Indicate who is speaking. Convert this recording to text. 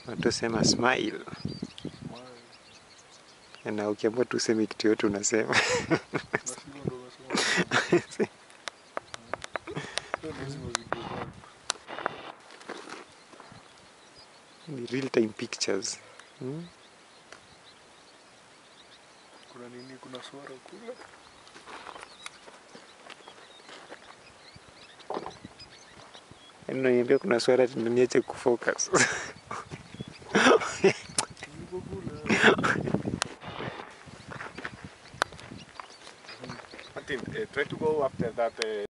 Speaker 1: watu sema smile na ukiamua tu useme kitu yote unasema ni real time pictures hmm?
Speaker 2: kuna nini kuna swara kule
Speaker 1: Yaani unaniambia kuna swara tena niache kufocus
Speaker 2: Yuko kule
Speaker 3: Martin, uh, try to go after that. Uh,